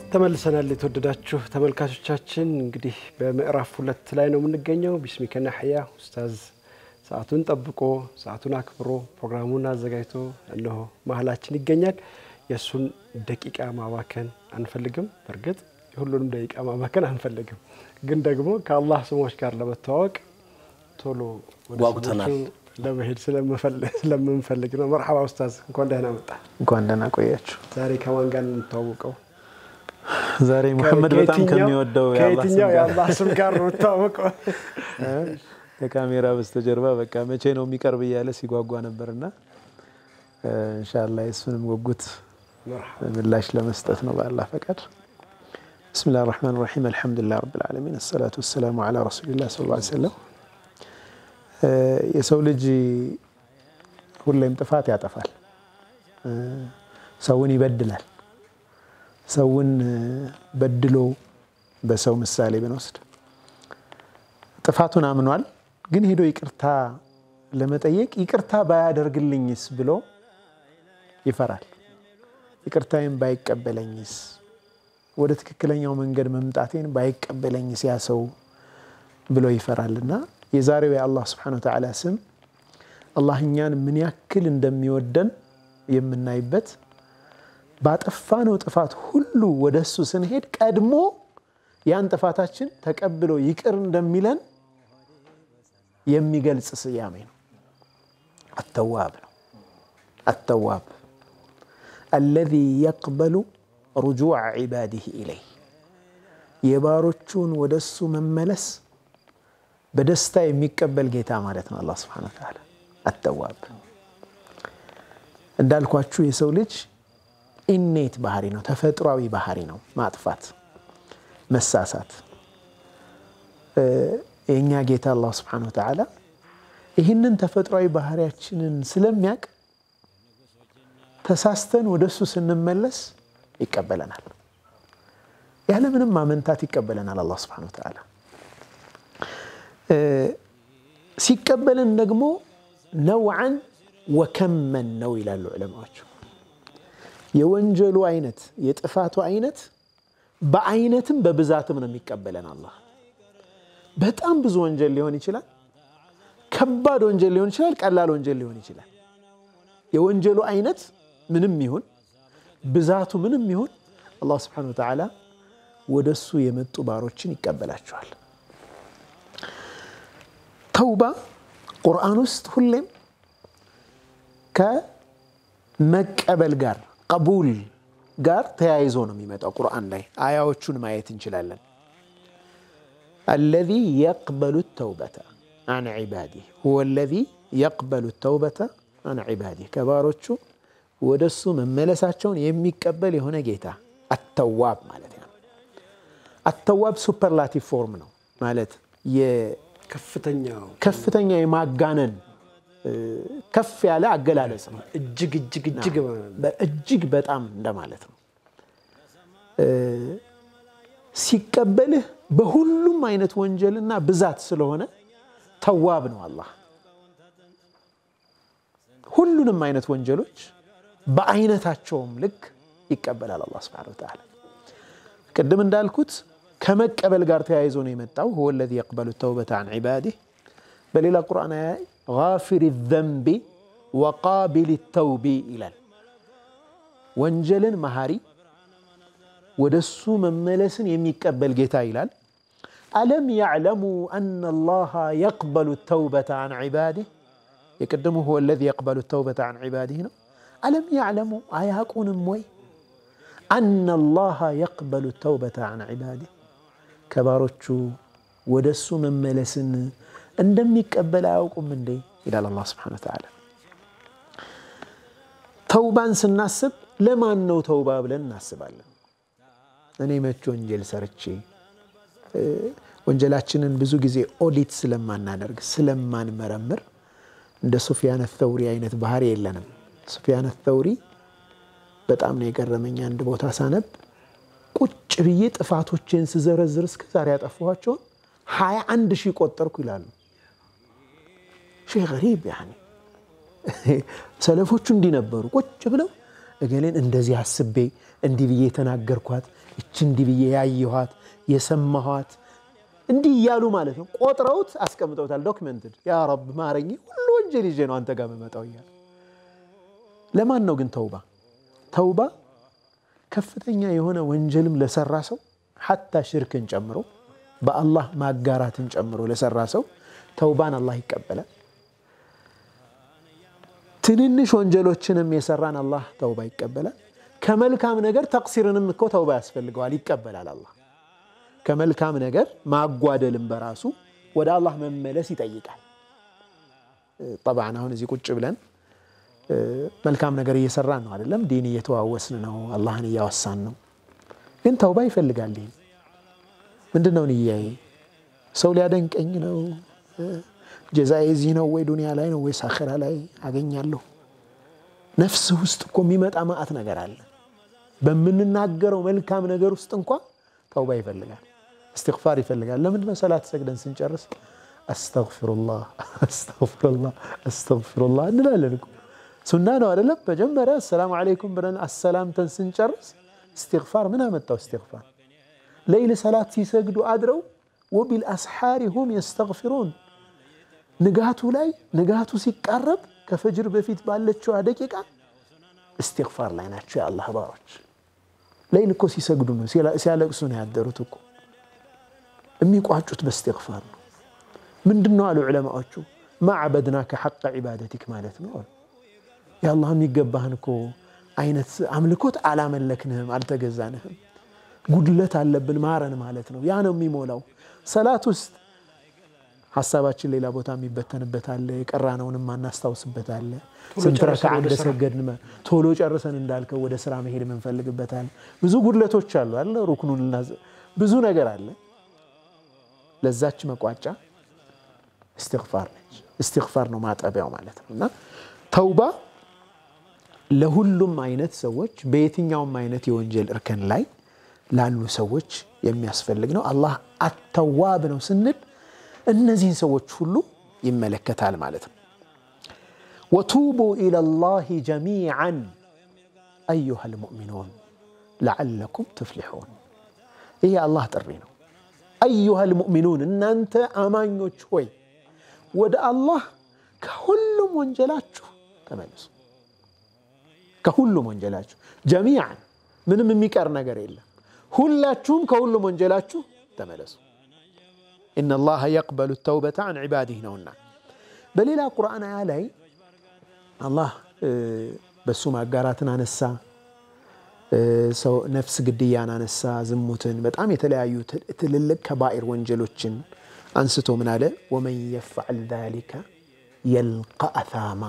ተመልሰናል። የተወደዳችሁ ተመልካቾቻችን እንግዲህ በምዕራፍ ሁለት ላይ ነው የምንገኘው። ቢስሚከ ናሕያ ኡስታዝ ሰዓቱን ጠብቆ ሰዓቱን አክብሮ ፕሮግራሙን አዘጋጅቶ እነሆ መሀላችን ይገኛል። የእሱን ደቂቃ ማባከን አንፈልግም። በእርግጥ የሁሉንም ደቂቃ ማባከን አንፈልግም፣ ግን ደግሞ ከአላህ ስሞች ጋር ለመተዋወቅ ቶሎ ወደ ጓጉተናል። ስሞቹ ለመሄድ ስለምንፈልግ ነው። መርሓባ ኡስታዝ፣ እንኳን ደህና መጣ። እንኳን ደህና ቆያችሁ። ዛሬ ከማን ጋር ነው የምንተዋወቀው? ዛሬ ሙሐመድ በጣም ከየትኛው- ከሚወደው የአላህ ስም ከየትኛው ጋር የአላህ ስም ጋር ነው የምታወቀው? ከካሜራ በስተጀርባ በቃ መቼ ነው የሚቀርብ እያለ ሲጓጓ ነበርና እንሻላ የእሱንም ጉጉት ምላሽ ለመስጠት ነው በአላህ ፈቃድ። ብስሚላህ ራህማን ራሒም አልሐምዱሊላህ ረብል ዓለሚን አሰላቱ ወሰላሙ ዓላ ረሱሊላህ ሰለላሁ ዐለይሂ ወሰለም። የሰው ልጅ ሁሌም ጥፋት ያጠፋል፣ ሰውን ይበድላል። ሰውን በድሎ በሰው ምሳሌ ብንወስድ ጥፋቱን አምኗል፣ ግን ሄዶ ይቅርታ ለመጠየቅ ይቅርታ ባያደርግልኝስ ብሎ ይፈራል። ይቅርታዬን ባይቀበለኝስ፣ ወደ ትክክለኛው መንገድ መምጣቴን ባይቀበለኝስ ያ ሰው ብሎ ይፈራልና የዛሬው የአላህ ስብሓነሁ ወተዓላ ስም አላህ እኛን ምን ያክል እንደሚወደን የምናይበት ባጠፋነው ጥፋት ሁሉ ወደ እሱ ስንሄድ ቀድሞ ያን ጥፋታችን ተቀብሎ ይቅር እንደሚለን የሚገልጽ ስያሜ ነው። አተዋብ ነው። አተዋብ አለዚ የቅበሉ ሩጁዕ ዒባዲህ ኢለይህ የባሮቹን ወደ እሱ መመለስ በደስታ የሚቀበል ጌታ ማለት ነው። አላህ ስብሓነሁ ወተዓላ አተዋብ እንዳልኳችሁ የሰው ልጅ ኢኔት ባህሪ ነው፣ ተፈጥሯዊ ባህሪ ነው። ማጥፋት፣ መሳሳት። የእኛ ጌታ አላህ ስብሓነሁ ወተዓላ ይህንን ተፈጥሯዊ ባህሪያችንን ስለሚያውቅ ተሳስተን ወደ እሱ ስንመለስ ይቀበለናል። ያለምንም ማመንታት ይቀበለናል አላህ ስብሓነሁ ወተዓላ። ሲቀበለን ደግሞ ነውዓን ወከመን ነው ይላሉ ዑለማዎቹ። የወንጀሉ አይነት የጥፋቱ አይነት በአይነትም በብዛትም ነው የሚቀበለን አላህ። በጣም ብዙ ወንጀል ሊሆን ይችላል፣ ከባድ ወንጀል ሊሆን ይችላል፣ ቀላል ወንጀል ሊሆን ይችላል። የወንጀሉ አይነት ምንም ይሁን ብዛቱ ምንም ይሁን አላህ ስብሓነሁ ወተዓላ ወደ እሱ የመጡ ባሮችን ይቀበላቸዋል። ተውባ ቁርአን ውስጥ ሁሌም ከመቀበል ጋር ቀቡል ጋር ተያይዞ ነው የሚመጣው። ቁርአን ላይ አያዎቹን ማየት እንችላለን። አለዚ የቅበሉ ተውበተ አን ዒባዲህ ሁወ አለዚ የቅበሉ ተውበተ አን ዒባዲህ ከባሮቹ ወደ እሱ መመለሳቸውን የሚቀበል የሆነ ጌታ አተዋብ ማለት ነው። አተዋብ ሱፐርላቲቭ ፎርም ነው ማለት ከፍተኛው ከፍተኛ የማጋነን ከፍ ያለ አገላለጽ ነው። እጅግ እጅግ እጅግ እጅግ በጣም እንደማለት ነው። ሲቀበልህ በሁሉም አይነት ወንጀልና ብዛት ስለሆነ ተዋብ ነው አላህ። ሁሉንም አይነት ወንጀሎች በአይነታቸውም ልክ ይቀበላል አላህ ሱብሓነሁ ወተዓላ። ቅድም እንዳልኩት ከመቀበል ጋር ተያይዞ ነው የመጣው ሁወ ለዚ የቅበሉ ተውበተ አን ዒባዲህ። በሌላ ቁርአን አያ ጋፊሪ ዘንቢ ወቃቢል ተውቢ ይላል። ወንጀልን መሐሪ ወደ እሱ መመለስን የሚቀበል ጌታ ይላል። አለም ያዕለሙ አነ አላህ የቅበሉ ተውበተ አን ዒባዲህ። የቅድሙ ሁወ ለዚ የቅበሉ ተውበተ አን ዒባዲህ ነው። አለም ያዕለሙ አያቁንም ወይ አነ አላህ የቅበሉ ተውበተ አን ዒባዲህ ከባሮቹ ወደ እሱ መመለስን እንደሚቀበል አያውቁም እንዴ? ይላል አላህ ስብሓነሁ ወተዓላ። ተውባን ስናስብ ለማን ነው ተውባ ብለን እናስባለን። እኔ መች ወንጀል ሰርቼ ወንጀላችንን ብዙ ጊዜ ኦዲት ስለማናደርግ ስለማንመረምር እንደ ሱፊያን ተውሪ አይነት ባህሪ የለንም። ሱፊያን ተውሪ በጣም ነው የገረመኝ። አንድ ቦታ ሳነብ ቁጭ ብዬ ጥፋቶችን ስዘረዝር እስከ ዛሬ ያጠፋኋቸውን ሀያ አንድ ሺህ ቆጠርኩ ይላሉ። ሸይ ገሪብ ያኒ ሰለፎቹ እንዲህ ነበሩ። ቁጭ ብለው እገሌን እንደዚህ አስቤ እንዲህ ብዬ የተናገርኳት እች እንዲህ ብዬ ያየኋት የሰማኋት እንዲህ እያሉ ማለት ነው ቆጥረውት አስቀምጠውታል። ዶክመንትድ ያ ረብ ማረኝ፣ ሁሉ ወንጀል ይዤ ነው አንተ ጋር መመጣው እያሉ። ለማን ነው ግን ተውባ? ተውባ ከፍተኛ የሆነ ወንጀልም ለሰራ ሰው ሐታ ሽርክን ጨምሮ በአላህ ማጋራትን ጨምሮ ለሰራ ሰው ተውባን አላህ ይቀበላል። ትንንሽ ወንጀሎችንም የሰራን አላህ ተውባ ይቀበላል። ከመልካም ነገር ተቅሲርንም እኮ ተውባ ያስፈልገዋል፣ ይቀበላል አላህ። ከመልካም ነገር ማጓደልም በራሱ ወደ አላህ መመለስ ይጠይቃል። ጠብዓን አሁን እዚህ ቁጭ ብለን መልካም ነገር እየሰራን ነው አይደለም? ዲን እየተዋወስን ነው፣ አላህን እያወሳን ነው። ግን ተውባ ይፈልጋል። ይህም ምንድን ነው ንያዬ? ሰው ሊያደንቀኝ ነው? ጀዛዬ እዚህ ነው ወይ ዱንያ ላይ ነው ወይስ አኸራ ላይ አገኛለሁ? ነፍስህ ውስጥ እኮ የሚመጣ ማአት ነገር አለ። በምንናገረው መልካም ነገር ውስጥ እንኳ ተውባ ይፈልጋል፣ እስትግፋር ይፈልጋል። ለምንድን ነው ሰላት ሰግደን ስንጨርስ አስተግፊሩላህ አስተግፊሩላህ አስተግፊሩላህ እንላለን እኮ ሱና ነው አይደለም? መጀመሪያ አሰላሙ ዓለይኩም ብለን አሰላምተን ስንጨርስ እስትግፋር ምን አመጣው? እስትግፋር ለይል ሰላት ሲሰግዱ አድረው ወቢልአስሓሪ ሁም የስተግፊሩን ንጋቱ ላይ ንጋቱ ሲቃረብ ከፈጅር በፊት ባለችዋ ደቂቃ እስትግፋር ላይ ናቸው የአላህ ባሮች። ለይል እኮ ሲሰግዱ ነው ሲያለቅሱ ነው ያደሩት እኮ የሚቋጩት በእስትግፋር ነው። ምንድን ነው አሉ ዑለማዎቹ ማዕበድናከ ሐቀ ዒባደቲክ ማለት ነው አሉ። የአላህ የሚገባህን እኮ አይነት አምልኮት አላመለክንህም፣ አልተገዛንህም። ጉድለት አለብን ማረን ማለት ነው። ያ ነው የሚሞላው። ሰላት ውስጥ ሀሳባችን ሌላ ቦታ የሚበተንበት አለ፣ የቀራነውንም ማናስታውስበት አለ። ስንት ረክዓ እንደሰገድን ቶሎ ጨርሰን እንዳልከው ወደ ስራ መሄድ የምንፈልግበት አለ። ብዙ ጉድለቶች አሉ አለ ሩክኑን ብዙ ነገር አለ። ለዛች መቋጫ እስትግፋር ነች። እስትግፋር ነው ማጠቢያው ማለት ነው እና ተውባ ለሁሉም አይነት ሰዎች በየትኛውም አይነት የወንጀል እርከን ላይ ላሉ ሰዎች የሚያስፈልግ ነው። አላህ አተዋብ ነው ስንል እነዚህን ሰዎች ሁሉ ይመለከታል ማለት ነው። ወቱቡ ኢለላሂ ጀሚዓን አዩሃ ልሙእሚኑን ለዓለኩም ትፍሊሑን። ይህ የአላህ ጥሪ ነው። አዩሃ ልሙእሚኑን እናንተ አማኞች ሆይ ወደ አላህ ከሁሉም ወንጀላችሁ ተመልሱ። ከሁሉም ወንጀላችሁ ጀሚዓን ምንም የሚቀር ነገር የለም። ሁላችሁም ከሁሉም ወንጀላችሁ ተመለሱ። ኢነላሀ የቅበሉ ተውበተ አን ዒባዲህ ነውና። በሌላ ቁርአን አያ ላይ አላህ በሱ ማጋራትን አነሳ፣ ሰው ነፍስ ግድያን አነሳ፣ ዝሙትን፣ በጣም የተለያዩ ትልልቅ ከባኢር ወንጀሎችን አንስቶ ምን አለ? ወመን የፍዐል ዛሊከ የልቀ አታማ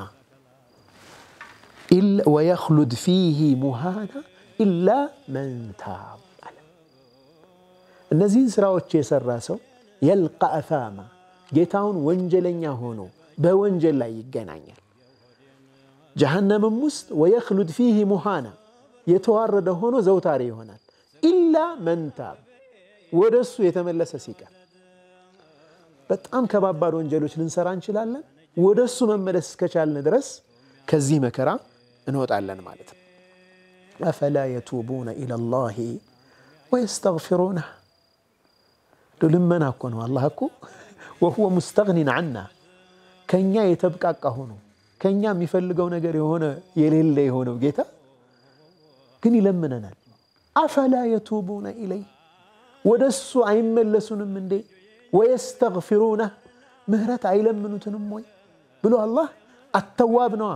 ወየኽሉድ ፊህ ሙሃና ኢላ መን ታብ አለ። እነዚህን ስራዎች የሰራ ሰው የልቀ አታማ ጌታውን ወንጀለኛ ሆኖ በወንጀል ላይ ይገናኛል። ጀሃነምም ውስጥ ወየኽሉድ ፊህ ሙሃና የተዋረደ ሆኖ ዘውታሪ ይሆናል። ኢላ መን ታብ ወደ እሱ የተመለሰ ሲቀር። በጣም ከባባድ ወንጀሎች ልንሰራ እንችላለን። ወደ እሱ መመለስ እስከቻልን ድረስ ከዚህ መከራ እንወጣለን ማለት ነው። አፈላ የቱቡነ ኢለላሂ ወየስተግፊሩነህ ልመና እኮ ነው። አላህ እኮ ወሁወ ሙስተግኒን ዓና ከእኛ የተብቃቃ ሆኖ ከእኛ የሚፈልገው ነገር የሆነ የሌለ የሆነው ጌታ ግን ይለምነናል። አፈላ የቱቡነ ኢለይህ ወደ እሱ አይመለሱንም እንዴ? ወየስተግፊሩነህ ምህረት አይለምኑትንም ወይ ብሎ አላህ አተዋብ ነዋ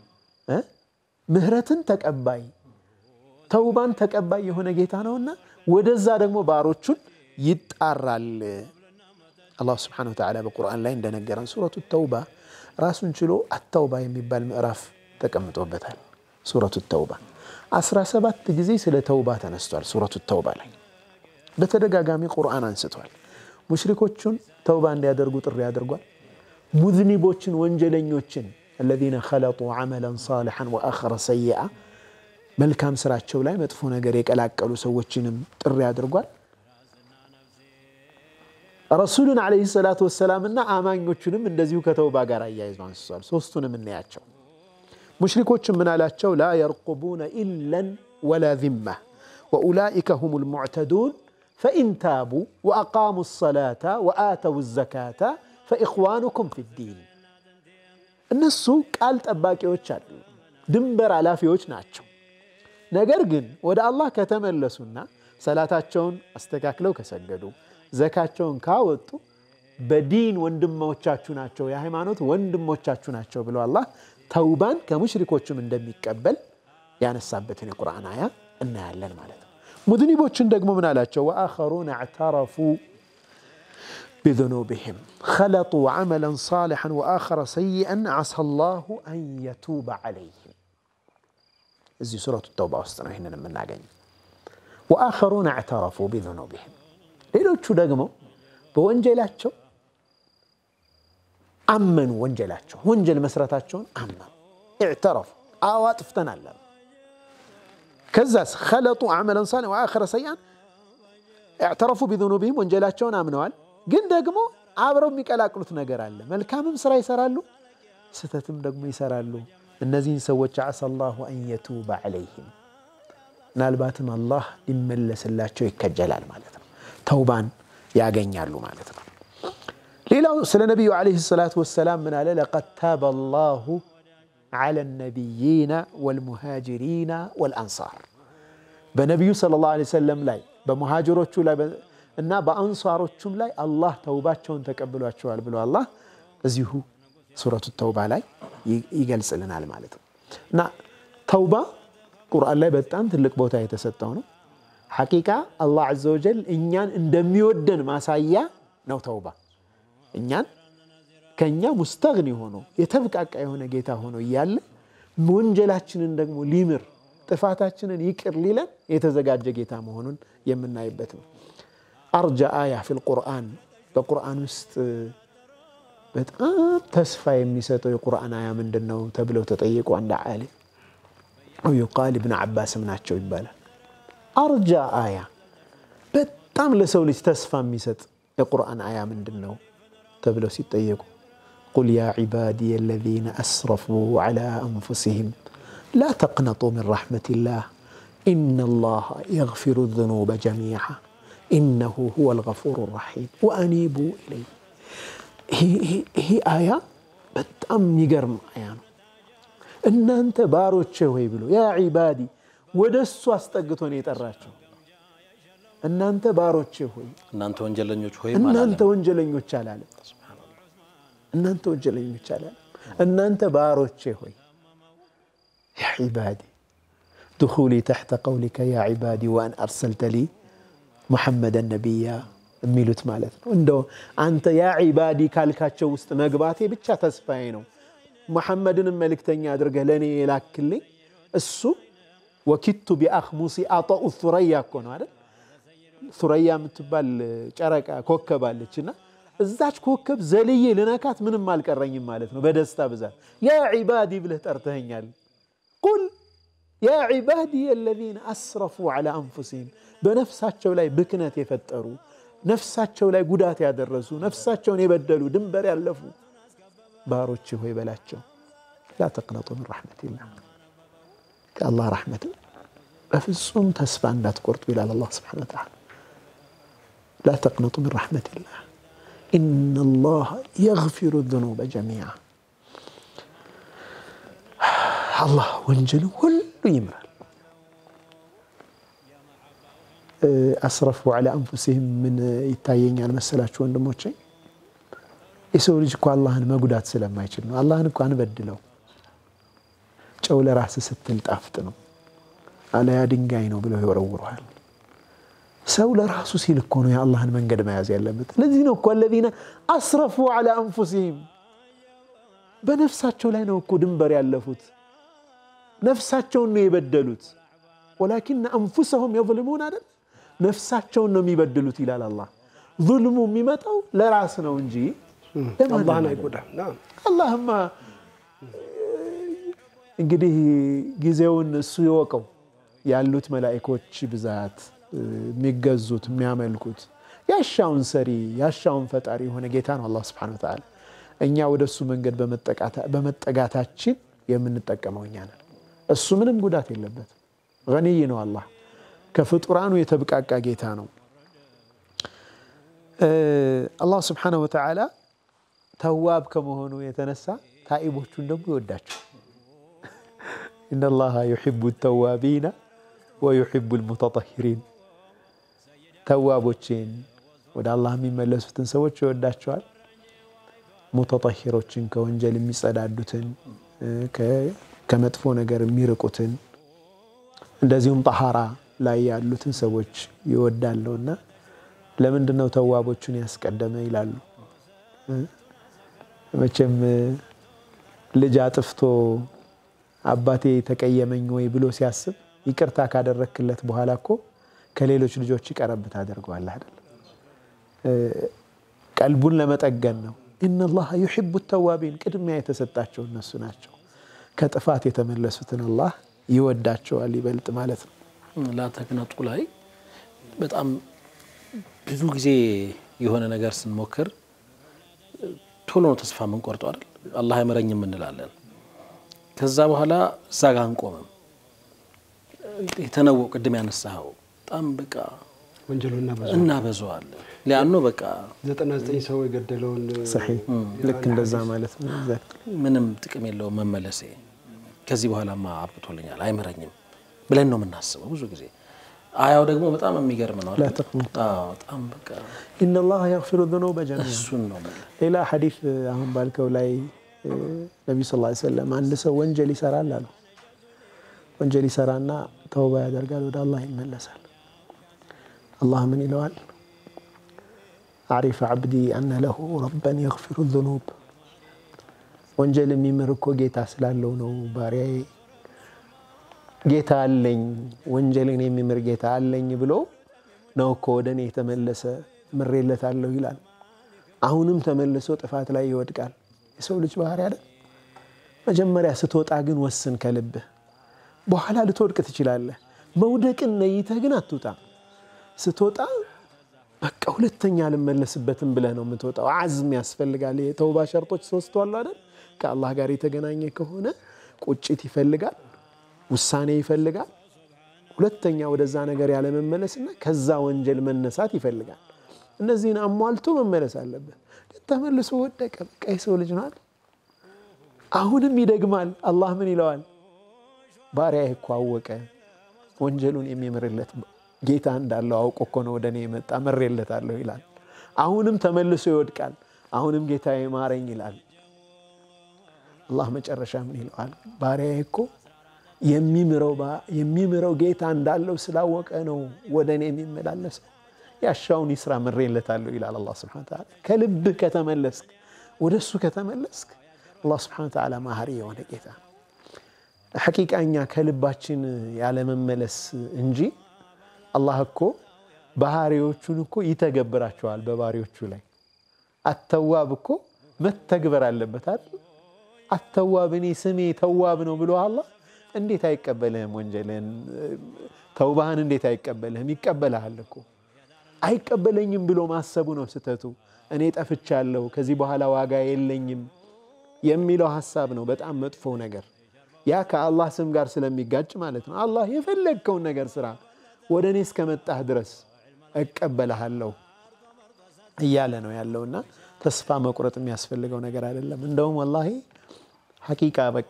ምህረትን ተቀባይ ተውባን ተቀባይ የሆነ ጌታ ነውና ወደዛ ደግሞ ባሮቹን ይጣራል። አላሁ ስብሓነሁ ወተዓላ በቁርአን ላይ እንደነገረን ሱረቱ ተውባ ራሱን ችሎ አተውባ የሚባል ምዕራፍ ተቀምጦበታል። ሱረቱ ተውባ አስራ ሰባት ጊዜ ስለ ተውባ ተነስቷል። ሱረቱ ተውባ ላይ በተደጋጋሚ ቁርአን አንስቷል። ሙሽሪኮቹን ተውባ እንዲያደርጉ ጥሪ አድርጓል። ሙዝኒቦችን ወንጀለኞችን አለዚነ ኸለጡ ዐመለን ሳሊሐን ወአኸረ ሰይአ መልካም ስራቸው ላይ መጥፎ ነገር የቀላቀሉ ሰዎችንም ጥሪ አድርጓል። ረሱሉን ዓለይሂ ሰላቱ ወሰላምና አማኞቹንም እንደዚሁ ከተውባ ጋር አያይዞ አንስቷል። ሶስቱንም እናያቸው። ሙሽሪኮችን ምን አላቸው? ላ የርቁቡነ ኢለን ወላ ዚማ ወኡላኢከ ሁም ልሙዕተዱን ፈኢን ታቡ ወአቃሙ ሰላተ ወአተው ዘካተ ፈኢኽዋኑኩም ፊዲን። እነሱ ቃል ጠባቂዎች አሉ፣ ድንበር ኃላፊዎች ናቸው። ነገር ግን ወደ አላህ ከተመለሱና ሰላታቸውን አስተካክለው ከሰገዱ ዘካቸውን ካወጡ በዲን ወንድሞቻችሁ ናቸው፣ የሃይማኖት ወንድሞቻችሁ ናቸው ብሎ አላህ ተውባን ከሙሽሪኮችም እንደሚቀበል ያነሳበትን የቁርአን አያ እናያለን ማለት ነው። ሙዝኒቦችን ደግሞ ምን አላቸው? ወአኸሩነ እዕተረፉ ቢዙኑብህም ኸለጡ ዐመለን ሳሊሐን ወአኸረ ሰይአን ዐሳ ላሁ አን የቱበ ዐለይህም። እዚህ ሱረቱ ተውባ ውስጥ ነው ይህንን የምናገኘው። ወአኸሩነ እዕተረፉ ቢዙኑብህም ሌሎቹ ደግሞ በወንጀላቸው አመኑ። ወንጀላቸው ወንጀል መስራታቸውን አመኑ። ኢዕተረፉ አዋ ጥፍተናል አሉ። ከዛስ ኸለጡ ዐመለን ሳሊሐን ወአኸረ ሰይአን ኢዕተረፉ ቢዙኑብህም ወንጀላቸውን አምነዋል። ግን ደግሞ አብረው የሚቀላቅሉት ነገር አለ። መልካምም ስራ ይሰራሉ፣ ስህተትም ደግሞ ይሰራሉ። እነዚህን ሰዎች ዐሳ ላሁ አን የቱበ ዐለይህም ምናልባትም አላህ ሊመለስላቸው ይከጀላል ማለት ነው። ተውባን ያገኛሉ ማለት ነው። ሌላው ስለ ነቢዩ ዓለይሂ ሰላቱ ወሰላም ምን አለ? ለቀድ ታበ ላሁ ዐለ ነቢይና ወልሙሃጅሪና ወልአንሳር በነቢዩ ሰለላሁ ዓለይሂ ወሰለም ላይ በሙሃጅሮቹ ላይ እና በአንሷሮቹም ላይ አላህ ተውባቸውን ተቀብሏቸዋል ብሎ አላህ እዚሁ ሱረቱ ተውባ ላይ ይገልጽልናል ማለት ነው። እና ተውባ ቁርአን ላይ በጣም ትልቅ ቦታ የተሰጠው ነው። ሐቂቃ አላህ ዐዘ ወጀል እኛን እንደሚወደን ማሳያ ነው ተውባ። እኛን ከእኛ ሙስተግኒ ሆኖ የተብቃቃ የሆነ ጌታ ሆኖ እያለ ወንጀላችንን ደግሞ ሊምር ጥፋታችንን ይቅር ሊለን የተዘጋጀ ጌታ መሆኑን የምናይበት ነው። አርጃ አያ ፊል ቁርአን በቁርአን ውስጥ በጣም ተስፋ የሚሰጠው የቁርአን አያ ምንድን ነው ተብለው ተጠየቁ። አንድ ዓሊም ዩቃል ኢብን ዓባስም ናቸው ይባላል። አርጃ አያ በጣም ለሰው ልጅ ተስፋ የሚሰጥ የቁርአን አያ ምንድን ነው ተብለው ሲጠየቁ ቁል ያ ዒባዲየ አለዚነ አስረፉ ዐላ አንፉሲሂም ላ ተቅነጡ ሚን ረሕመቲላህ ኢነላሃ የግፊሩ ዙኑበ ጀሚዓ ኢነሁ ሁወል ገፉሩ ረሒም ወአኒቡ ኢለይህ። ይሄ አያ በጣም የሚገርም አያ ነው። እናንተ ባሮቼ ሆይ ብሎ ያ ዒባዲ ወደ እሱ አስጠግቶ ነው የጠራቸው። እናንተ ባሮቼ ሆይ እናንተ ወንጀለኞች ሆይ እናንተ ወንጀለኞች አላለም። እናንተ ወንጀለኞች አላለም። እናንተ ባሮቼ ሆይ ያ ዒባዲ ድኹሊ ተሕተ ቀውሊከ ያ ዒባዲ ወአን አርሰልተ ሊ ሙሐመደን ነቢያ የሚሉት ማለት ነው። እንደው አንተ ያ ዒባዲ ካልካቸው ውስጥ መግባቴ ብቻ ተስፋዬ ነው። ሙሐመድንም መልእክተኛ አድርገህ ለእኔ የላክልኝ እሱ ወኪቱ ቢአኽሙሲ አጠኡ ሱረያ እኮ ነው አይደል? ሱረያ የምትባል ጨረቃ ኮከብ አለች እና እዛች ኮከብ ዘልዬ ልነካት ምንም አልቀረኝም ማለት ነው። በደስታ ብዛት ያ ዒባዲ ብለህ ጠርተኸኛል። ቁል ያ ዒባዲ አለዚነ አስረፉ ዐላ አንፉሲሂም በነፍሳቸው ላይ ብክነት የፈጠሩ ነፍሳቸው ላይ ጉዳት ያደረሱ ነፍሳቸውን የበደሉ ድንበር ያለፉ ባሮች ሆይ በላቸው ላ ተቅነጡ ምን ረሕመቲላህ ከአላህ ረሕመት በፍጹም ተስፋ እንዳትቆርጡ ይላል አላህ ስብሓነሁ ወተዓላ። ላ ተቅነጡ ምን ረሕመቲላህ ኢነላህ የግፊሩ ዙኑበ ጀሚዓ አላህ ወንጀልን ሁሉ ይምራል። አስረፉ ዐላ አንፉሲሂም ምን ይታየኛል መሰላችሁ ወንድሞቼ? የሰው ልጅ እኮ አላህን መጉዳት ስለማይችል ነው። አላህን እኮ አንበድለው። ጨው ለራስ ስትል ጣፍጥ ነው፣ አለያ ድንጋይ ነው ብለው ይወረውረዋል። ሰው ለራሱ ሲል እኮ ነው የአላህን መንገድ መያዝ ያለበት። ለዚህ ነው እኮ አለዚነ አስረፉ ዐላ አንፉሲሂም በነፍሳቸው ላይ ነው እኮ ድንበር ያለፉት፣ ነፍሳቸውን ነው የበደሉት። ወላኪነ አንፉሰሁም የظልሙን አይደል ነፍሳቸውን ነው የሚበድሉት ይላል አላህ። ዙልሙ የሚመጣው ለራስ ነው እንጂ አላህን አይጎዳም። አላህማ እንግዲህ ጊዜውን እሱ ይወቀው። ያሉት መላኢኮች ብዛት የሚገዙት የሚያመልኩት ያሻውን ሰሪ ያሻውን ፈጣሪ የሆነ ጌታ ነው አላህ ሱብሓነሁ ወተዓላ። እኛ ወደ እሱ መንገድ በመጠጋታችን የምንጠቀመው እኛ ነን። እሱ ምንም ጉዳት የለበትም። ገኒይ ነው አላህ ከፍጡራኑ የተብቃቃ ጌታ ነው። አላህ ስብሓነሁ ወተዓላ ተዋብ ከመሆኑ የተነሳ ታኢቦቹን ደግሞ ይወዳቸው። ኢነላሃ ዩሒቡ ተዋቢና ወዩሒቡ ልሙተጠሂሪን ተዋቦችን ወደ አላህ የሚመለሱትን ሰዎች ይወዳቸዋል። ሙተጠሂሮችን ከወንጀል የሚጸዳዱትን ከመጥፎ ነገር የሚርቁትን እንደዚሁም ጠሃራ ላይ ያሉትን ሰዎች ይወዳለውና ለምንድን ነው ተዋቦቹን ያስቀደመ ይላሉ። መቼም ልጅ አጥፍቶ አባቴ ተቀየመኝ ወይ ብሎ ሲያስብ ይቅርታ ካደረክለት በኋላ እኮ ከሌሎች ልጆች ይቀረብ ታደርገዋለህ አይደል? ቀልቡን ለመጠገን ነው። ኢነላሃ ዩሒቡ ተዋቢን ቅድሚያ የተሰጣቸው እነሱ ናቸው። ከጥፋት የተመለሱትን አላህ ይወዳቸዋል ይበልጥ ማለት ነው። ላተቅነጡ ላይ በጣም ብዙ ጊዜ የሆነ ነገር ስንሞክር ቶሎ ነው ተስፋ የምንቆርጠው አይደል? አላህ አይመረኝም እንላለን። ከዛ በኋላ እዛ ጋ አንቆምም። የተነወ ቅድም ያነሳኸው በጣም በቃ ወንጀሉ እናበዛዋለን። ሊያኖ በቃ ዘጠና ዘጠኝ ሰው የገደለውን ሰሒህ ልክ እንደዛ ማለት ነው። ምንም ጥቅም የለውም መመለሴ፣ ከዚህ በኋላማ አብቅቶልኛል አይምረኝም ብለን ነው የምናስበው ብዙ ጊዜ። አያው ደግሞ በጣም የሚገርም ነው። ላ ተቅኑጡ በጣም በቃ ኢነላሃ የግፊሩ ዙኑበ ጀሚዓ እሱን ነው የምልህ። ሌላ ሐዲስ አሁን ባልከው ላይ ነቢ ስ ላ ሰለም አንድ ሰው ወንጀል ይሰራል አሉ። ወንጀል ይሰራና ተውባ ያደርጋል፣ ወደ አላህ ይመለሳል። አላህ ምን ይለዋል? አሪፈ ዓብዲ አነ ለሁ ረበን የግፊሩ ዙኑብ። ወንጀል የሚምር እኮ ጌታ ስላለው ነው ባሪያዬ ጌታ አለኝ ወንጀልን የሚምር ጌታ አለኝ ብሎ ነው እኮ ወደ እኔ የተመለሰ ምሬለታለሁ ይላል። አሁንም ተመልሶ ጥፋት ላይ ይወድቃል። የሰው ልጅ ባህሪ አይደል? መጀመሪያ ስትወጣ ግን ወስን ከልብህ። በኋላ ልትወድቅ ትችላለህ። መውደቅን ነይተህ ግን አትውጣ። ስትወጣ በቃ ሁለተኛ አልመለስበትም ብለህ ነው የምትወጣው። አዝም ያስፈልጋል። የተውባ ሸርጦች ሶስት አሉ አይደል? ከአላህ ጋር የተገናኘ ከሆነ ቁጭት ይፈልጋል፣ ውሳኔ ይፈልጋል። ሁለተኛ ወደዛ ነገር ያለመመለስና ከዛ ወንጀል መነሳት ይፈልጋል። እነዚህን አሟልቶ መመለስ አለበት። ግን ተመልሶ ወደቀ። በቃ የሰው ልጅ ናት። አሁንም ይደግማል። አላህ ምን ይለዋል? ባሪያዬ እኮ አወቀ ወንጀሉን የሚምርለት ጌታ እንዳለው አውቆ እኮ ነው ወደ እኔ የመጣ ምሬለታለሁ ይላል። አሁንም ተመልሶ ይወድቃል። አሁንም ጌታ ማረኝ ይላል። አላህ መጨረሻ ምን ይለዋል? ባሪያዬ እኮ የሚምረው ጌታ እንዳለው ስላወቀ ነው ወደ እኔ የሚመላለሰው ያሻውን ይስራ ምሬለታለሁ ይላል አላህ ሱብሓነሁ ወተዓላ። ከልብህ ከተመለስክ ወደ እሱ ከተመለስክ አላህ ሱብሓነሁ ወተዓላ ማህሪ የሆነ ጌታ ነው። ሐቂቃ እኛ ከልባችን ያለመመለስ እንጂ አላህ እኮ ባህሪዎቹን እኮ ይተገብራቸዋል በባሪዎቹ ላይ። አተዋብ እኮ መተግበር አለበት አይደል? አተዋብ እኔ ስሜ ተዋብ ነው ብሎ አላህ እንዴት አይቀበልህም? ወንጀልህን ተውባህን እንዴት አይቀበልህም? ይቀበልሃል እኮ አይቀበለኝም ብሎ ማሰቡ ነው ስህተቱ። እኔ ጠፍቻለሁ፣ ከዚህ በኋላ ዋጋ የለኝም የሚለው ሀሳብ ነው በጣም መጥፎ ነገር። ያ ከአላህ ስም ጋር ስለሚጋጭ ማለት ነው። አላህ የፈለግከውን ነገር ስራ፣ ወደ እኔ እስከመጣህ ድረስ እቀበልሃለሁ እያለ ነው ያለውና ተስፋ መቁረጥ የሚያስፈልገው ነገር አይደለም። እንደውም ወላሂ ሐቂቃ በቃ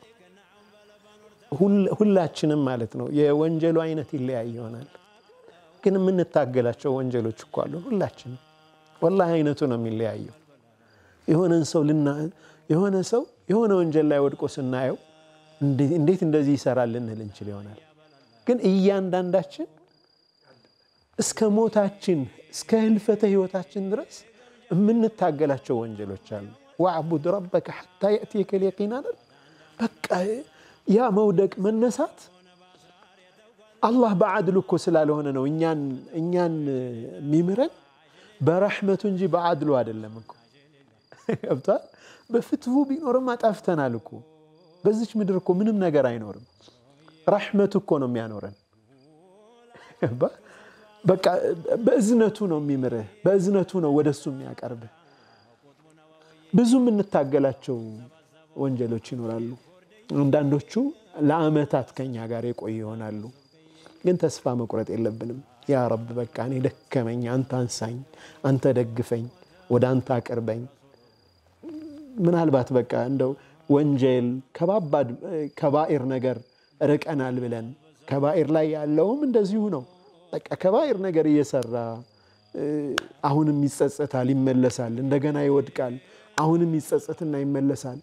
ሁላችንም ማለት ነው የወንጀሉ አይነት ይለያይ ይሆናል ግን የምንታገላቸው ወንጀሎች እኮ አሉ። ሁላችንም ወላሂ አይነቱ ነው የሚለያየው። የሆነን ሰው ልና የሆነ ሰው የሆነ ወንጀል ላይ ወድቆ ስናየው እንዴት እንደዚህ ይሰራል ልንል እንችል ይሆናል። ግን እያንዳንዳችን እስከ ሞታችን እስከ ህልፈተ ህይወታችን ድረስ የምንታገላቸው ወንጀሎች አሉ። ወዕቡድ ረበከ ሐታ የእትየከል የቂን አይደል? በቃ ያ መውደቅ መነሳት አላህ በዓድሉ እኮ ስላልሆነ ነው እኛን የሚምረን በረሕመቱ እንጂ በዓድሉ አይደለም እኮ ገብቷል። በፍትሁ ቢኖርም አጣፍተናል እኮ በዚች ምድር እኮ ምንም ነገር አይኖርም። ረሕመቱ እኮ ነው የሚያኖረን። በቃ በእዝነቱ ነው የሚምርህ፣ በእዝነቱ ነው ወደሱ የሚያቀርብህ። ብዙ የምንታገላቸው ወንጀሎች ይኖራሉ። አንዳንዶቹ ለአመታት ከኛ ጋር የቆዩ ይሆናሉ። ግን ተስፋ መቁረጥ የለብንም። ያ ረብ በቃ እኔ ደከመኝ፣ አንተ አንሳኝ፣ አንተ ደግፈኝ፣ ወደ አንተ አቅርበኝ። ምናልባት በቃ እንደው ወንጀል ከባባድ ከባኢር ነገር ርቀናል ብለን ከባኢር ላይ ያለውም እንደዚሁ ነው። በቃ ከባኢር ነገር እየሰራ አሁንም ይጸጸታል፣ ይመለሳል፣ እንደገና ይወድቃል፣ አሁንም ይጸጸትና ይመለሳል።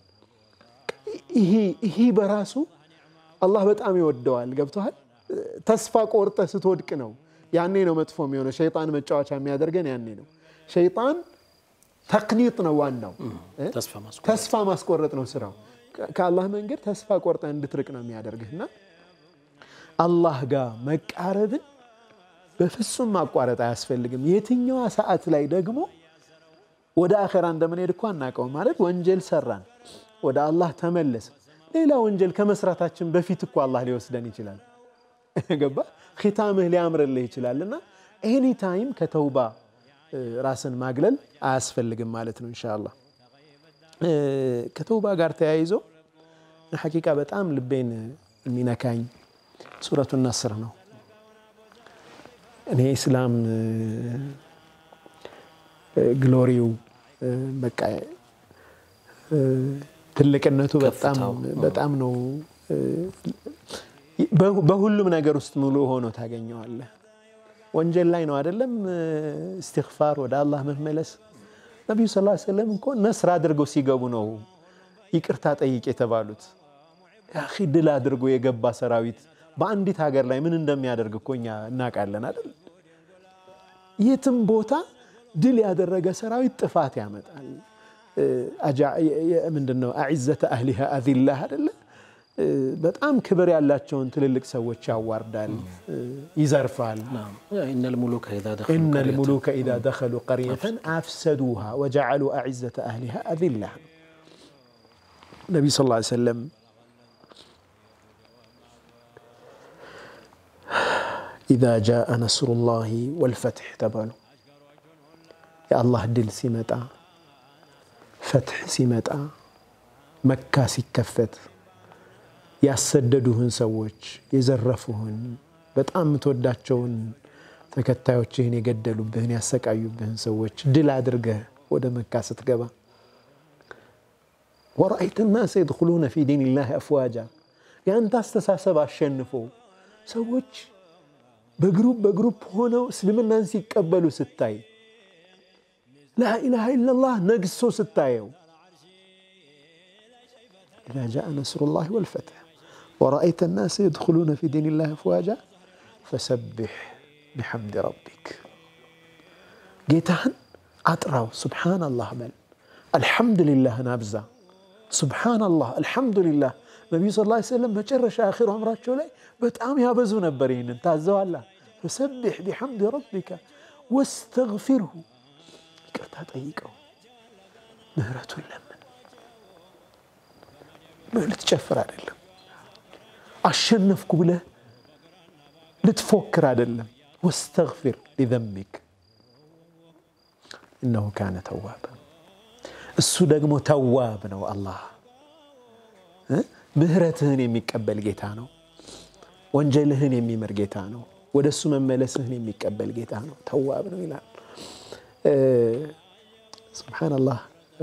ይሄ በራሱ አላህ በጣም ይወደዋል። ገብቶሃል? ተስፋ ቆርጠ ስትወድቅ ነው ያኔ ነው መጥፎ የሚሆነው። ሸይጣን መጫወቻ የሚያደርገን ያኔ ነው። ሸይጣን ተቅኒጥ ነው ዋናው፣ ተስፋ ማስቆረጥ ነው ስራው። ከአላህ መንገድ ተስፋ ቆርጠ እንድትርቅ ነው የሚያደርግህ እና አላህ ጋር መቃረብን በፍጹም ማቋረጥ አያስፈልግም። የትኛዋ ሰዓት ላይ ደግሞ ወደ አኼራ እንደምንሄድ እኮ አናውቀውም። ማለት ወንጀል ሰራን፣ ወደ አላህ ተመለስን። ሌላ ወንጀል ከመስራታችን በፊት እኮ አላህ ሊወስደን ይችላል። ገባ ኺታምህ ሊያምርልህ ይችላል። እና ኤኒ ታይም ከተውባ ራስን ማግለል አያስፈልግም ማለት ነው። ኢንሻአላህ ከተውባ ጋር ተያይዞ ሐቂቃ በጣም ልቤን የሚነካኝ ሱረቱ ነስር ነው። እኔ ኢስላም ግሎሪው በቃ ትልቅነቱ በጣም ነው። በሁሉም ነገር ውስጥ ሙሉ ሆኖ ታገኘዋለህ። ወንጀል ላይ ነው አይደለም? እስትግፋር ወደ አላህ መመለስ። ነቢዩ ስ ሰለም እኮ ነስር አድርገው ሲገቡ ነው ይቅርታ ጠይቅ የተባሉት። ያኺ ድል አድርጎ የገባ ሰራዊት በአንዲት ሀገር ላይ ምን እንደሚያደርግ እኮ እኛ እናውቃለን አይደል? የትም ቦታ ድል ያደረገ ሰራዊት ጥፋት ያመጣል። ምንድነው አዕዘተ አህሊሃ አዚላህ አይደለ? በጣም ክብር ያላቸውን ትልልቅ ሰዎች ያዋርዳል፣ ይዘርፋል። ኢነል ሙሉከ ኢዛ ደኸሉ ቀርየተን አፍሰዱሃ ወጀዐሉ አዕዘተ አህሊሃ አዚላህ። ነቢዩ ስ ሰለም ኢዛ ጃአ ነስሩላሂ ወልፈትሕ ተባሉ። የአላህ ድል ሲመጣ ፈትሕ ሲመጣ መካ ሲከፈት ያሰደዱህን ሰዎች የዘረፉህን በጣም የምትወዳቸውን ተከታዮችህን የገደሉብህን ያሰቃዩብህን ሰዎች ድል አድርገህ ወደ መካ ስትገባ ወረአይተ ናስ የድኹሉነ ፊ ዲንላህ አፍዋጃ የአንተ አስተሳሰብ አሸንፎ ሰዎች በግሩፕ በግሩፕ ሆነው እስልምናን ሲቀበሉ ስታይ ላኢላሃ ኢለላህ ነግሶ ስታየው ኢዛ ጃአ ነስሩላሂ ወልፈትሕ ወረአይተ ናስ የድኹሉነ ፊ ዲንላህ አፍዋጃ ፈሰቢሕ ቢሐምድ ረቢክ ጌታህን አጥራው ሱብሓነላህ በል አልሐምዱሊላህን አብዛ ሱብሓነላህ አልሐምዱሊላህ ነቢዩ ስ ሰለም መጨረሻ አኺሩ አምራቸው ላይ በጣም ያበዙ ነበር ይህንን ታዘዋላ ፈሰቢሕ ቢሐምድ ረቢከ ወስተግፊርሁ ይቅርታ ጠይቀው ምህረቱን ለምን ልትጨፍር አይደለም አሸነፍኩ ብለህ ልትፎክር አይደለም ወስተግፊር ሊዘንቢክ እነሁ ካነ ተዋብ እሱ ደግሞ ተዋብ ነው አላህ ምህረትህን የሚቀበል ጌታ ነው ወንጀልህን የሚምር ጌታ ነው ወደ እሱ መመለስህን የሚቀበል ጌታ ነው ተዋብ ነው ይላል ስብሓንላህ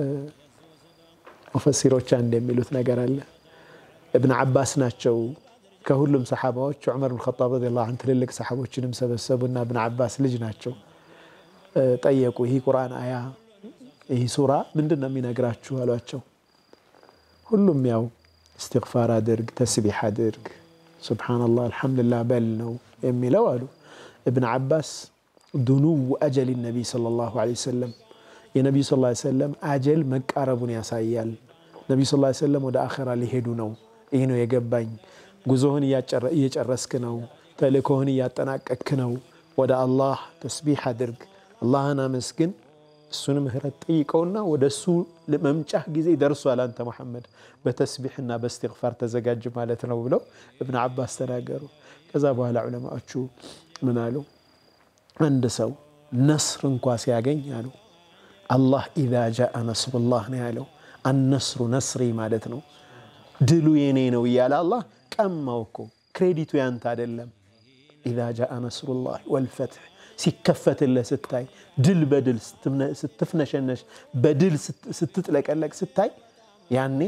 ሙፈሲሮች አንድ የሚሉት ነገር አለ እብን ዓባስ ናቸው ከሁሉም ሰሓባዎች ዑመር ብን ኸጣብ ረዲየላሁ ዐንሁ ትልልቅ ሰሓቦችንም ሰበሰቡና እብን ዓባስ ልጅ ናቸው ጠየቁ ይህ ቁርአን አያ ይህ ሱራ ምንድን ነው የሚነግራችሁ አሏቸው ሁሉም ያው እስትግፋር አድርግ ተስቢሕ አድርግ ስብሓንላህ አልሐምዱሊላህ በል ነው የሚለው አሉ እብን ዓባስ ዱኑው አጀል ነቢይ ሰለላሁ ዐለይሂ ወሰለም የነቢዩ ስ ሰለም አጀል መቃረቡን ያሳያል ነቢዩ ስ ሰለም ወደ አኸራ ሊሄዱ ነው ይህ ነው የገባኝ ጉዞህን እየጨረስክ ነው ተልእኮህን እያጠናቀክ ነው ወደ አላህ ተስቢሕ አድርግ አላህን አመስግን እሱን ምህረት ጠይቀውና ወደ እሱ መምጫህ ጊዜ ደርሷል አንተ ሙሐመድ በተስቢሕና በእስትግፋር ተዘጋጅ ማለት ነው ብለው እብን ዓባስ ተናገሩ ከዛ በኋላ ዑለማዎቹ ምን አሉ አንድ ሰው ነስር እንኳ ሲያገኝ አሉ አላህ ኢዛ ጃአ ነስሩላህ ነው ያለው አነስሩ ነስሪ ማለት ነው ድሉ የኔ ነው እያለ አላህ ቀማው እኮ ክሬዲቱ ያንተ አይደለም። ኢዛ ጃአ ነስሩላህ ወልፈትሕ ሲከፈትልህ ስታይ ድል በድል ስትፍነሸነሽ በድል ስትጥለቀለቅ ስታይ ያኔ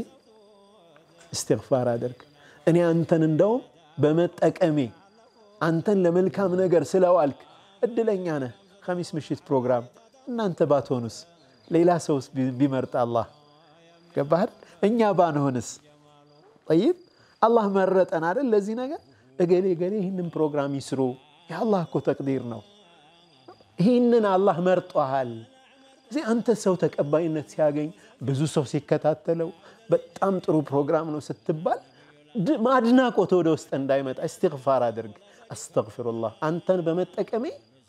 እስትግፋር አድርግ። እኔ አንተን እንደውም በመጠቀሜ አንተን ለመልካም ነገር ስለዋልክ እድለኛ ነህ። ኸሚስ ምሽት ፕሮግራም እናንተ ባትሆኑስ ሌላ ሰውስ ቢመርጥ አላህ ገባህል? እኛ ባንሆንስ? ጠይብ አላህ መረጠን አይደል? ለዚህ ነገር እገሌ እገሌ ይህንን ፕሮግራም ይስሩ። የአላህ እኮ ተቅዲር ነው። ይህንን አላህ መርጧሃል። እዚህ አንተ ሰው ተቀባይነት ሲያገኝ ብዙ ሰው ሲከታተለው በጣም ጥሩ ፕሮግራም ነው ስትባል ማድናቆት ወደ ውስጥ እንዳይመጣ እስትግፋር አድርግ። አስተግፊሩላህ አንተን በመጠቀሜ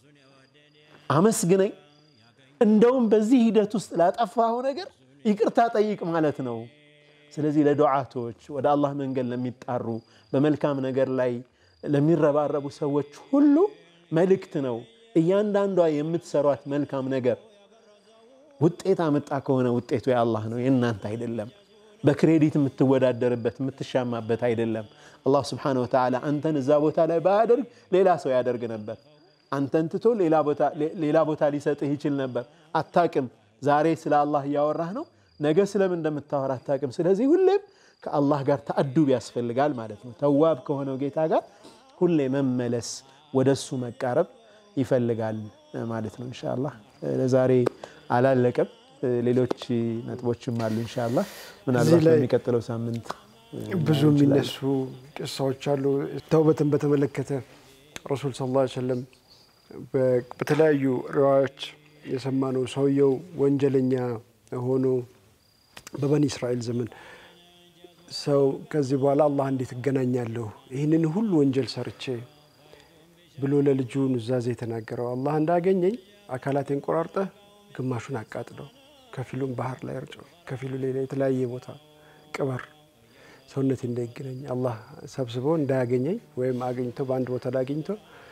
አመስግነኝ፣ እንደውም በዚህ ሂደት ውስጥ ላጠፋኸው ነገር ይቅርታ ጠይቅ ማለት ነው። ስለዚህ ለዱዓቶች ወደ አላህ መንገድ ለሚጣሩ በመልካም ነገር ላይ ለሚረባረቡ ሰዎች ሁሉ መልእክት ነው። እያንዳንዷ የምትሰሯት መልካም ነገር ውጤት አመጣ ከሆነ ውጤቱ የአላህ ነው፣ የእናንተ አይደለም። በክሬዲት የምትወዳደርበት የምትሻማበት አይደለም። አላህ ስብሓነሁ ወተዓላ አንተን እዛ ቦታ ላይ ባያደርግ ሌላ ሰው ያደርግ ነበር። አንተን ትቶ ሌላ ቦታ ሊሰጥህ ይችል ነበር። አታቅም። ዛሬ ስለ አላህ እያወራህ ነው፣ ነገ ስለምን እንደምታወራ አታቅም። ስለዚህ ሁሌም ከአላህ ጋር ተአዱብ ያስፈልጋል ማለት ነው። ተዋብ ከሆነው ጌታ ጋር ሁሌ መመለስ፣ ወደሱ መቃረብ ይፈልጋል ማለት ነው። ኢንሻአላህ ለዛሬ አላለቀም። ሌሎች ነጥቦችም አሉ። ኢንሻአላህ ምናልባት በሚቀጥለው ሳምንት ብዙ የሚነሱ ቅሳዎች አሉ። ተውበትን በተመለከተ ረሱል ሰለላሁ ዐለይሂ ወሰለም በተለያዩ ሪዋዮች የሰማነው ሰውየው ወንጀለኛ ሆኖ በበኒ እስራኤል ዘመን ሰው ከዚህ በኋላ አላህ እንዴት እገናኛለሁ ይህንን ሁሉ ወንጀል ሰርቼ ብሎ ለልጁ ኑዛዜ የተናገረው አላህ እንዳገኘኝ አካላቴን ቆራርጠህ ግማሹን አቃጥለው ከፊሉን ባህር ላይ እርጨው ከፊሉ ሌላ የተለያየ ቦታ ቅበር ሰውነቴ እንዳይገናኝ አላህ ሰብስቦ እንዳያገኘኝ ወይም አገኝቶ በአንድ ቦታ ላይ አግኝቶ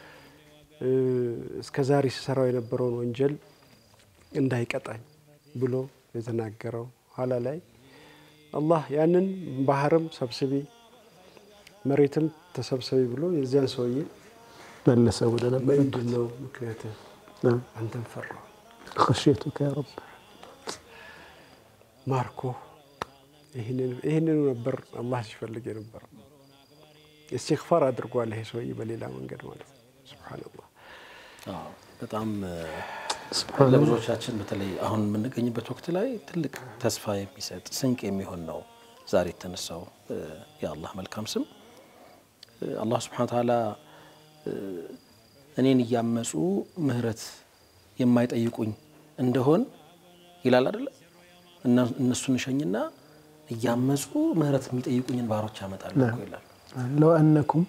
እስከ ዛሬ ስሰራው የነበረውን ወንጀል እንዳይቀጣኝ ብሎ የተናገረው ኋላ ላይ አላህ ያንን ባህርም ሰብስቢ መሬትም ተሰብሰቢ ብሎ የዚያን ሰውዬ መለሰ ወደ ነበረበት። ምንድን ነው ምክንያት? አንተን ፈራሁ ኸሽየቱከ ያ ረብ ማርኮ ይህንኑ ነበር አላህ ሲፈልግ የነበረው። እስትግፋር አድርጓል ይሄ ሰውዬ በሌላ መንገድ ማለት ነው። ሱብሓነላህ በጣም ለብዙዎቻችን በተለይ አሁን የምንገኝበት ወቅት ላይ ትልቅ ተስፋ የሚሰጥ ስንቅ የሚሆን ነው ዛሬ የተነሳው የአላህ መልካም ስም። አላህ ስብሐነ ወተዓላ እኔን እያመፁ ምህረት የማይጠይቁኝ እንደሆን ይላል አይደለ? እነሱን እሸኝና እያመፁ ምህረት የሚጠይቁኝን ባሮች ያመጣሉ እኮ ይላል። ለው አነኩም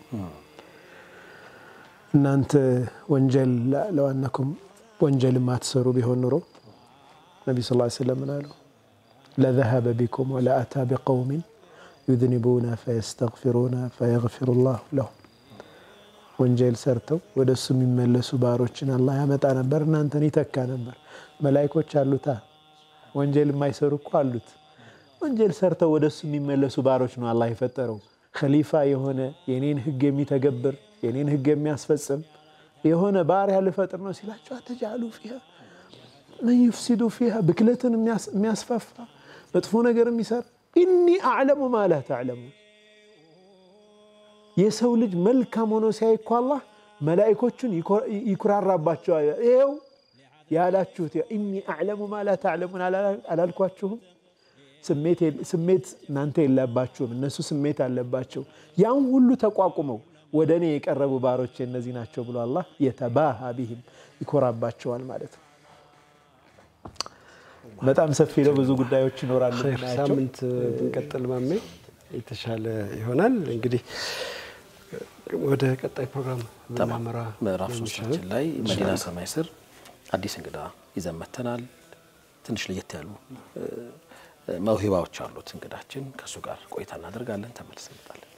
እናንተ ወንጀል ለው አነኩም ወንጀል ማትሰሩ ቢሆን ኑሮ ነቢ ስ ሰለም ምን አሉ? ለዘሀበ ቢኩም ወለአታ ቢቀውሚን ዩዝኒቡና ፈየስተግፊሩና ፈየግፊሩ ላሁ ለሁም ወንጀል ሰርተው ወደ እሱ የሚመለሱ ባሮችን አላህ ያመጣ ነበር፣ እናንተን ይተካ ነበር። መላይኮች አሉታ ወንጀል የማይሰሩ እኮ አሉት። ወንጀል ሰርተው ወደ እሱ የሚመለሱ ባሮች ነው አላህ የፈጠረው። ከሊፋ የሆነ የኔን ህግ የሚተገብር የኔን ህግ የሚያስፈጽም የሆነ ባሪያ ልፈጥር ነው ሲላቸው አተጃሉ ፊሃ መን ዩፍሲዱ ፊሃ ብክለትን የሚያስፋፋ መጥፎ ነገር የሚሰራ ኢኒ አዕለሙ ማ ላ ተዕለሙን የሰው ልጅ መልካም ሆኖ ሲያይ እኮ አላህ መላኢኮቹን ይኩራራባቸዋል። ይኸው ያላችሁት ኢኒ አዕለሙ ማ ላ ተዕለሙን አላልኳችሁም? ስሜት እናንተ የለባችሁም፣ እነሱ ስሜት አለባቸው። ያን ሁሉ ተቋቁመው ወደ እኔ የቀረቡ ባሮች እነዚህ ናቸው ብሎ አላህ የተባሃ ቢህም ይኮራባቸዋል ማለት ነው። በጣም ሰፊ ነው። ብዙ ጉዳዮች ይኖራሉ። ሳምንት ብንቀጥል ማሜ የተሻለ ይሆናል። እንግዲህ ወደ ቀጣይ ፕሮግራም ብናመራ ምዕራፍ ሶስታችን ላይ መዲና ሰማይ ስር አዲስ እንግዳ ይዘን መጥተናል። ትንሽ ለየት ያሉ መውሂባዎች አሉት እንግዳችን። ከእሱ ጋር ቆይታ እናደርጋለን። ተመልሰን እንመጣለን።